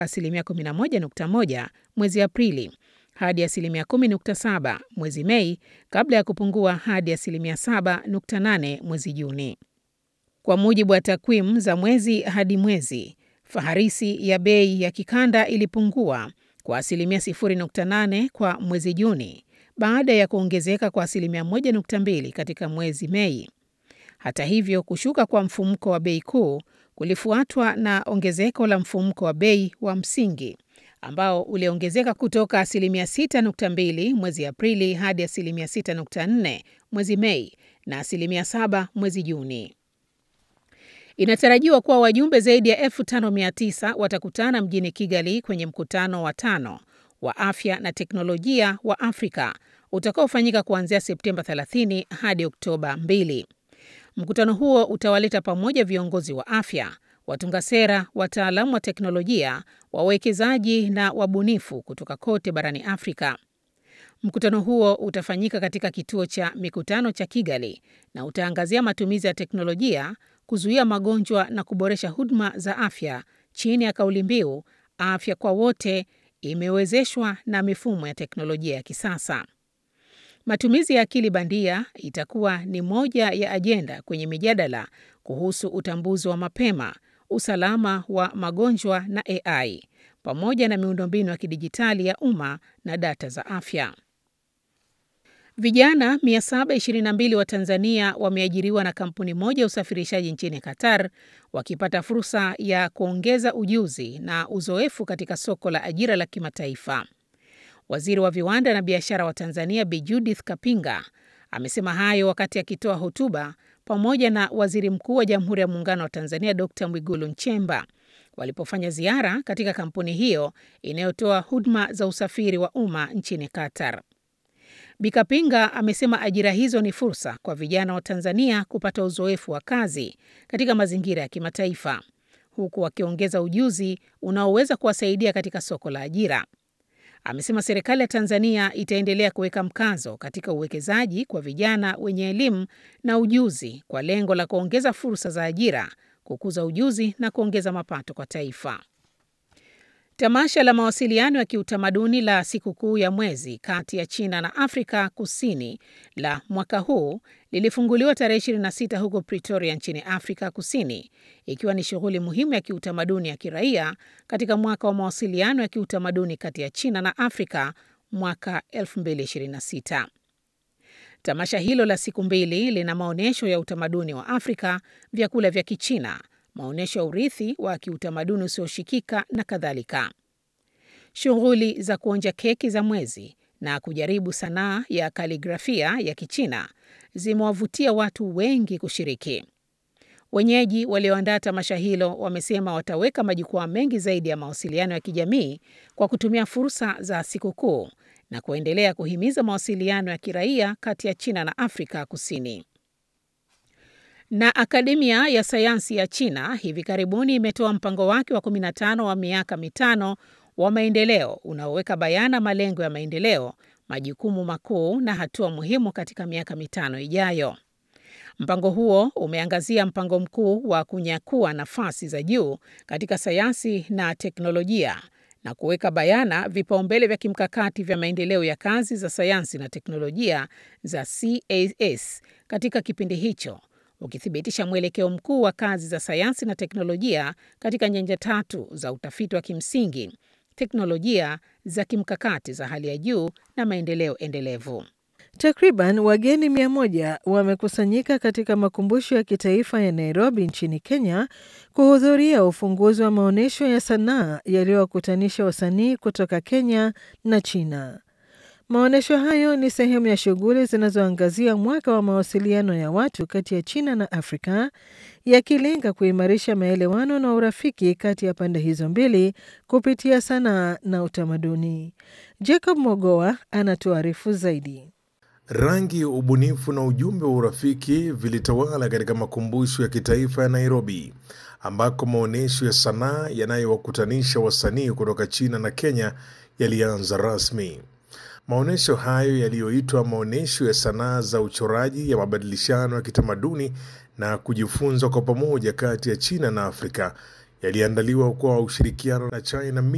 asilimia 11.1 mwezi Aprili hadi asilimia 10.7 mwezi Mei kabla ya kupungua hadi asilimia 7.8 mwezi Juni. Kwa mujibu wa takwimu za mwezi hadi mwezi, faharisi ya bei ya kikanda ilipungua kwa asilimia 0.8 kwa mwezi Juni baada ya kuongezeka kwa asilimia 1.2 katika mwezi Mei. Hata hivyo, kushuka kwa mfumuko wa bei kuu kulifuatwa na ongezeko la mfumuko wa bei wa msingi ambao uliongezeka kutoka asilimia 6.2 mwezi Aprili hadi asilimia 6.4 mwezi Mei na asilimia 7 mwezi Juni. Inatarajiwa kuwa wajumbe zaidi ya 5900 watakutana mjini Kigali kwenye mkutano wa tano wa afya na teknolojia wa Afrika utakaofanyika kuanzia Septemba 30 hadi Oktoba 2. Mkutano huo utawaleta pamoja viongozi wa afya, watunga sera, wataalamu wa teknolojia, wawekezaji na wabunifu kutoka kote barani Afrika. Mkutano huo utafanyika katika kituo cha mikutano cha Kigali na utaangazia matumizi ya teknolojia kuzuia magonjwa na kuboresha huduma za afya chini ya kauli mbiu afya kwa wote imewezeshwa na mifumo ya teknolojia ya kisasa. Matumizi ya akili bandia itakuwa ni moja ya ajenda kwenye mijadala kuhusu utambuzi wa mapema, usalama wa magonjwa na AI pamoja na miundombinu ya kidijitali ya umma na data za afya. Vijana 722 wa Tanzania wameajiriwa na kampuni moja ya usafirishaji nchini Qatar wakipata fursa ya kuongeza ujuzi na uzoefu katika soko la ajira la kimataifa. Waziri wa viwanda na biashara wa Tanzania Bi Judith Kapinga amesema hayo wakati akitoa hotuba pamoja na Waziri Mkuu wa Jamhuri ya Muungano wa Tanzania Dr. Mwigulu Nchemba walipofanya ziara katika kampuni hiyo inayotoa huduma za usafiri wa umma nchini Qatar. Bi Kapinga amesema ajira hizo ni fursa kwa vijana wa Tanzania kupata uzoefu wa kazi katika mazingira ya kimataifa huku wakiongeza ujuzi unaoweza kuwasaidia katika soko la ajira. Amesema serikali ya Tanzania itaendelea kuweka mkazo katika uwekezaji kwa vijana wenye elimu na ujuzi kwa lengo la kuongeza fursa za ajira, kukuza ujuzi na kuongeza mapato kwa taifa. Tamasha la mawasiliano ya kiutamaduni la sikukuu ya mwezi kati ya China na Afrika Kusini la mwaka huu lilifunguliwa tarehe 26 huko Pretoria nchini Afrika Kusini, ikiwa ni shughuli muhimu ya kiutamaduni ya kiraia katika mwaka wa mawasiliano ya kiutamaduni kati ya China na Afrika mwaka 2026. Tamasha hilo la siku mbili lina maonyesho ya utamaduni wa Afrika, vyakula vya Kichina, maonyesho ya urithi wa kiutamaduni usioshikika na kadhalika. Shughuli za kuonja keki za mwezi na kujaribu sanaa ya kaligrafia ya Kichina zimewavutia watu wengi kushiriki. Wenyeji walioandaa tamasha hilo wamesema wataweka majukwaa mengi zaidi ya mawasiliano ya kijamii kwa kutumia fursa za sikukuu na kuendelea kuhimiza mawasiliano ya kiraia kati ya China na Afrika Kusini. Na Akademia ya Sayansi ya China hivi karibuni imetoa mpango wake wa 15 wa miaka mitano wa maendeleo unaoweka bayana malengo ya maendeleo, majukumu makuu na hatua muhimu katika miaka mitano ijayo. Mpango huo umeangazia mpango mkuu wa kunyakua nafasi za juu katika sayansi na teknolojia na kuweka bayana vipaumbele vya kimkakati vya maendeleo ya kazi za sayansi na teknolojia za CAS katika kipindi hicho ukithibitisha mwelekeo mkuu wa kazi za sayansi na teknolojia katika nyanja tatu za utafiti wa kimsingi, teknolojia za kimkakati za hali ya juu na maendeleo endelevu. Takriban wageni mia moja wamekusanyika katika makumbusho ya kitaifa ya Nairobi nchini Kenya kuhudhuria ufunguzi wa maonyesho ya sanaa yaliyowakutanisha wasanii kutoka Kenya na China. Maonyesho hayo ni sehemu ya shughuli zinazoangazia mwaka wa mawasiliano ya watu kati ya China na Afrika, yakilenga kuimarisha maelewano na urafiki kati ya pande hizo mbili kupitia sanaa na utamaduni. Jacob Mogoa anatuarifu zaidi. Rangi, ubunifu na ujumbe wa urafiki vilitawala katika makumbusho ya kitaifa ya Nairobi, ambako maonyesho ya sanaa yanayowakutanisha wasanii kutoka China na Kenya yalianza rasmi. Maonyesho hayo yaliyoitwa maonyesho ya sanaa za uchoraji ya mabadilishano ya kitamaduni na kujifunza kwa pamoja kati ya China na Afrika yaliandaliwa kwa ushirikiano na China